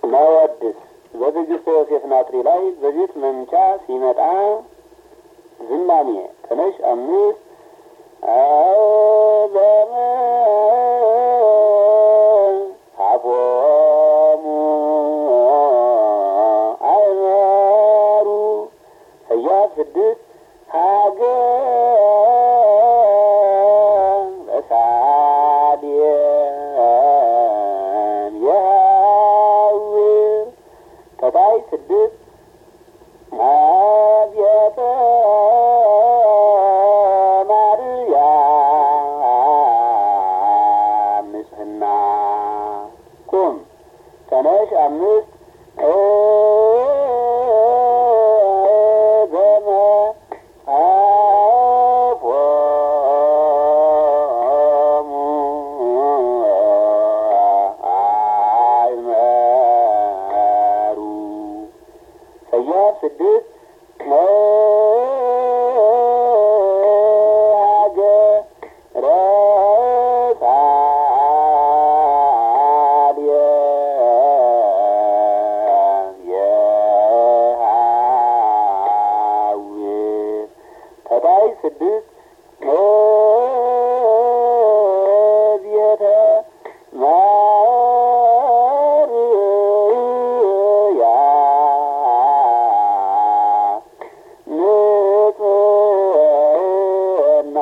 መወድስ በትዕግስተ ዮሴፍ ናትሪ ላይ በቤት መምቻ ሲመጣ ዝማሜ ተነሽ አምስት አበመ አፎሙ አይመሩ ሰያፍ ስድስት ሀገር በሳሌም የሐውር ከታይ ስድስት አብያተ ማርያም ንጽሕና ቁም ተነሽ አምስት ገመ አፎሙ አይመሩ ሰያፍ ስድስት ሀገረ ሳልየ የሐውር ከታይ ስድስት ቤተ ማርያም ንጽሕና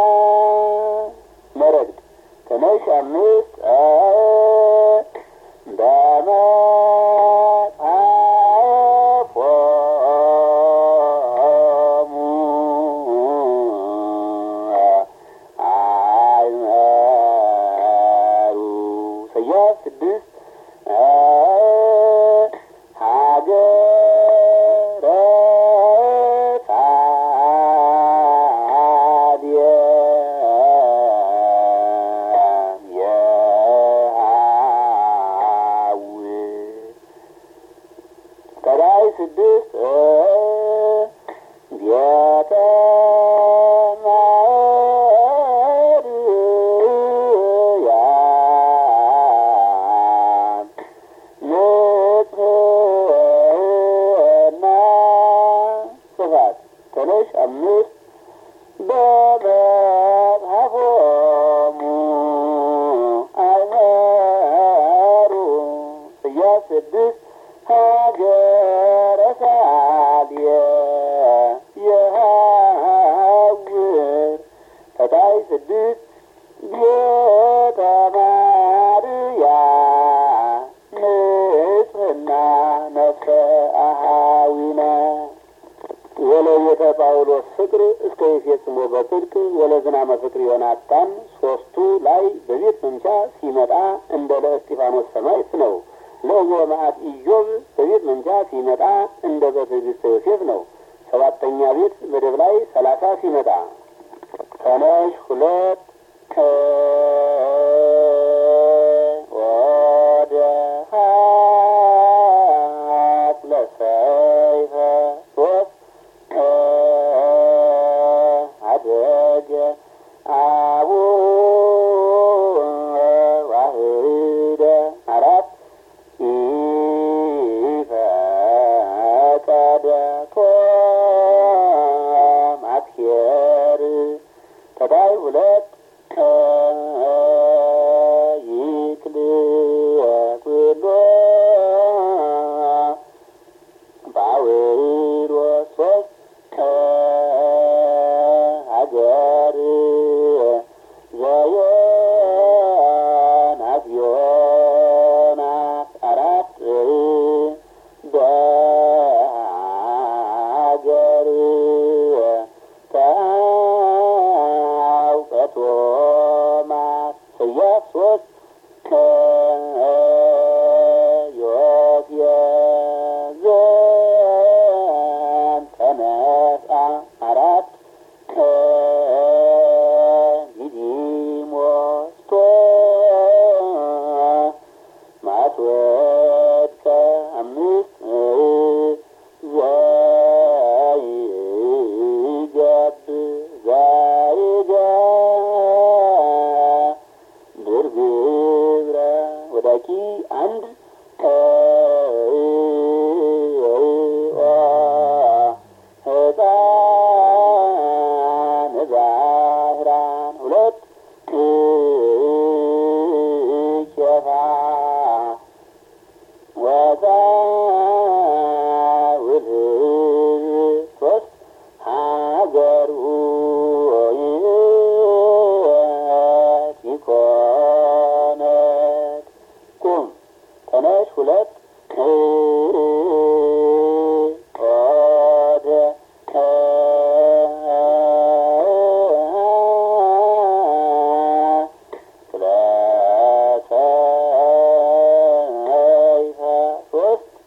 መረግድ ተነሽ አምስት በመጽሐፎሙ አይመሩ ሰያፍ ስድስት ሀገረ ሳልየ የሐውር ከላይ ስድስት ቤተ ማርያም ንጽሕና ጽፋት ተነሽ አምስት በመጽሐፎሙ አይመሩ ስያፍ ስድስት ሀገረ ሳልየ የሐውር ከታይ ስድስት ቤተ ማርያም ንጽሕና ነፍሰ አሃዊነ ወለቤተ ጳውሎስ ፍቅር እስከ ይፌጽሞ በጽድቅ ወለዝናመ ፍቅር ዮናታን ሶስቱ ላይ በቤት መምቻ ሲመጣ እንደ ለእስጢፋኖስ ሰማዕት ነው። ለእዞ መዓት ኢዮብ በቤት መምቻ ሲመጣ እንደ በትዕግስተ ዮሴፍ ነው። ሰባተኛ ቤት መደብ ላይ ሰላሳ ሲመጣ ተነሽ ሁለት ወደ ሀቅ ለሰይፈ ሶስት አደገ አቡ ዋህደ አራት ኢፈቀደ ቶም አትሄር ከታይ ሁለት ተነሽ ሁለት ኦደ ለሰይፈ ሶስት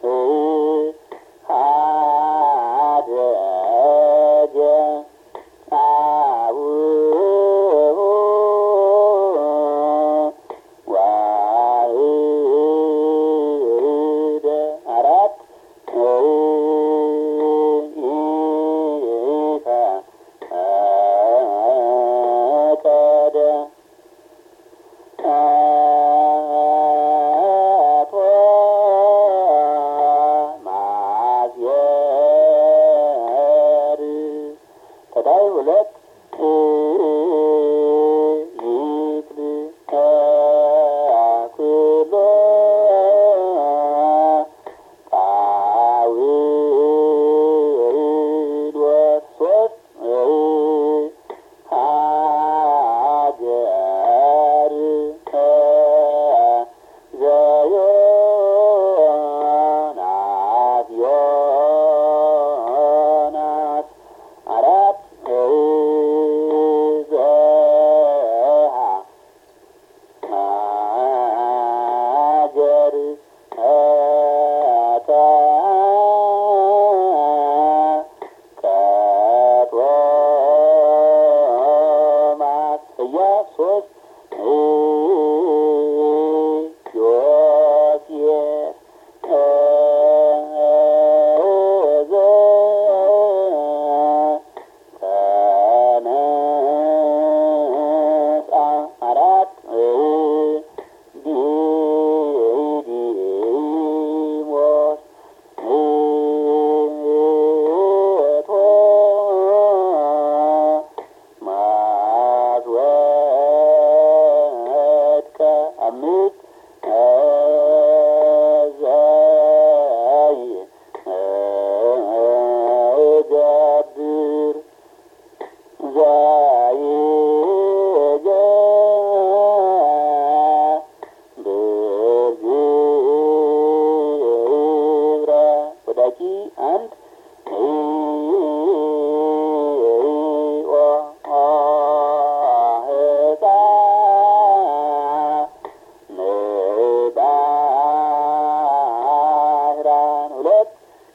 አደጀ አቡሁ ዋህደ አራት ይፈ ቀደ አቶ ማዝየር ከታይ ሁለት ይክል ተኩሎ ጳውሎስ ሶስት ሀገር ዘዮናስ ዮናስ አራት ዘሃ ሀገር ከተ ከጦማስ ኢያስ ሶስት ዮሴፍ ከዘ ተነሳ አራት ዲዲሞስ ቶ ማስወድቀ አምስት ዘይ ገብር ብርግብረ ወዳቂ አንድ ባህራን ሁለት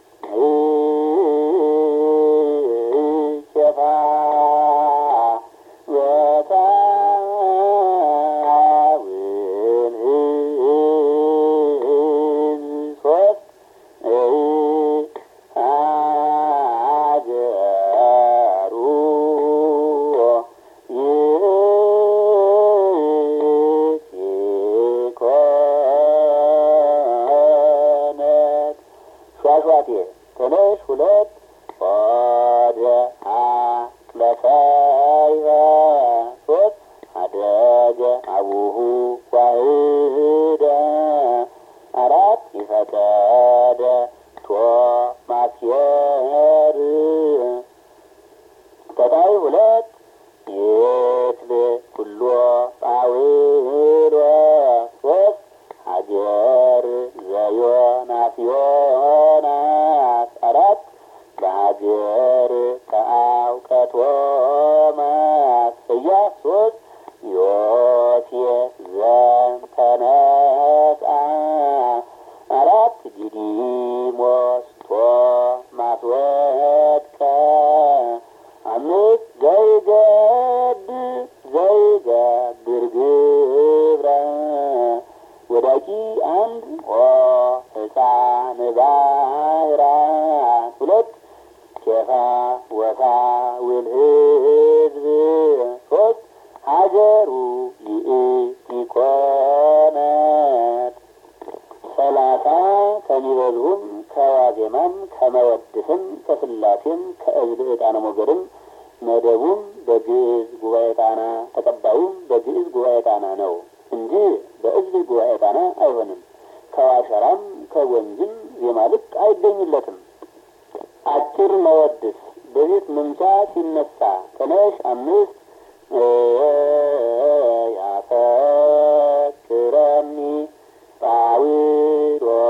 ሸፋ ወታውን ሶስት ሀገሩ ይኮነት ሿሿቴ ተነሽ ሁለት ወደ አቅለሰይበ ሶስት አደገ አቡሁ ዋህደ አራት ይፈቀደ ቶማስየር ተታይ ሁለት ይትል ኩሎ ጳውሎስ ሶስት ሀገር ዘዮናስ ዮናስ አራት በሀገር ከአውቀቶማስ ኢያስ ሶስት ዮሴፍ ዘንተነሳ አራት ዲዲሞስ ቶማስ ወድቀ አምስት ዘይገብ ዘይገብር ግብረ ወዳቂ አንድ ኦ ሕፃን ባህራን ሁለት ኬፋ ወታ ውል ህዝብ ሶስት ሀገሩ ይእቲ ኮነት ሰላሳ ከሚበዙም ከዋዜማም ከመወድስም ከስላሴም ከእዝል ዕጣነ ሞገድም መደቡም በግዕዝ ጉባኤ ጣና ተቀባዩም በግዕዝ ጉባኤ ጣና ነው እንጂ በእዝል ጉባኤ ጣና አይሆንም። ከዋሸራም ከወንዝም ዜማ ልክ አይገኝለትም። አጭር መወድስ በቤት መምቻ ሲነሳ ተነሽ አምስት ያፈቅረኒ ጳውሎስ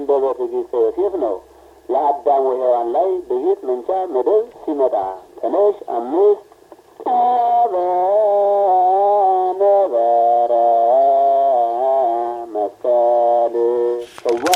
እንደ በትዕግስተ ዮሴፍ ነው። ለአዳም ወሔዋን ላይ በቤት መንቻ መደብ ሲመጣ ተነሽ አምስት